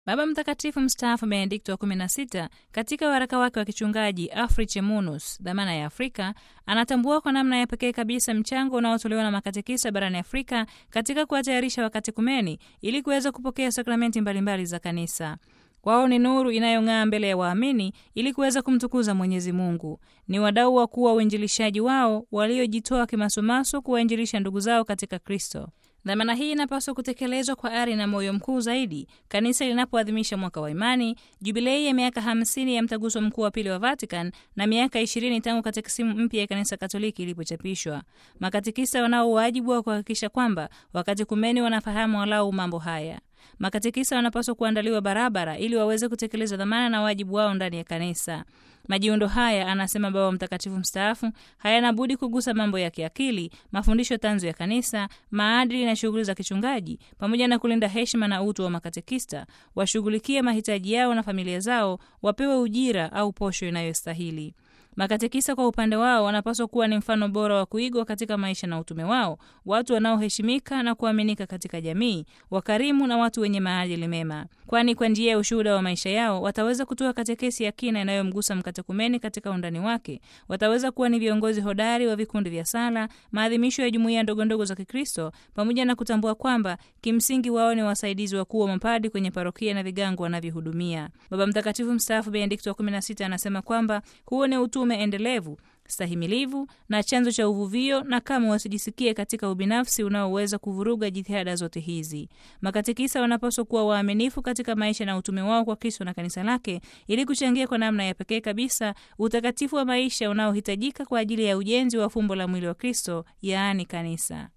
Baba Mtakatifu mstaafu Benedikto wa 16 katika waraka wake wa kichungaji Afriche Munus, dhamana ya Afrika, anatambua kwa namna ya pekee kabisa mchango unaotolewa na makatekisa barani Afrika katika kuwatayarisha wakatekumeni ili kuweza kupokea sakramenti mbalimbali za Kanisa. Wao ni nuru inayong'aa mbele ya waamini ili kuweza kumtukuza Mwenyezi Mungu. Ni wadau wakuu wa uinjilishaji wao waliojitoa kimasomaso kuwainjilisha ndugu zao katika Kristo. Dhamana hii inapaswa kutekelezwa kwa ari na moyo mkuu zaidi kanisa linapoadhimisha mwaka wa imani, jubilei ya miaka 50 ya mtaguso mkuu wa pili wa Vatican na miaka 20 tangu katekisimu mpya ya kanisa Katoliki ilipochapishwa. Makatekisa wanao wajibu wa kuhakikisha kwamba wakatekumeni wanafahamu walau mambo haya. Makatekisa wanapaswa kuandaliwa barabara ili waweze kutekeleza dhamana na wajibu wao ndani ya kanisa. Majiundo haya, anasema Baba Mtakatifu mstaafu, hayana budi kugusa mambo ya kiakili, mafundisho tanzu ya kanisa, maadili na shughuli za kichungaji, pamoja na kulinda heshima na utu wa makatekista. Washughulikie mahitaji yao na familia zao, wapewe ujira au posho inayostahili. Makatekisa kwa upande wao wanapaswa kuwa ni mfano bora wa kuigwa katika maisha na utume wao, watu wanaoheshimika na kuaminika katika jamii, wakarimu na watu wenye maadili mema, kwani kwa njia ya ushuhuda wa maisha yao wataweza kutoa katekesi ya kina inayomgusa mkatekumeni katika undani wake. Wataweza kuwa ni viongozi hodari wa vikundi vya sala, maadhimisho ya jumuiya ndogondogo za Kikristo, pamoja na kutambua kwamba kimsingi wao ni wasaidizi wakuu wa mapadi kwenye parokia na vigango wanavyohudumia. Baba Mtakatifu mstaafu Benedikto wa 16 anasema kwamba huo ni utume endelevu stahimilivu na chanzo cha uvuvio, na kama wasijisikie katika ubinafsi unaoweza kuvuruga jitihada zote hizi. Makatekisa wanapaswa kuwa waaminifu katika maisha na utume wao kwa Kristo na kanisa lake, ili kuchangia kwa namna ya pekee kabisa utakatifu wa maisha unaohitajika kwa ajili ya ujenzi wa fumbo la mwili wa Kristo, yaani kanisa.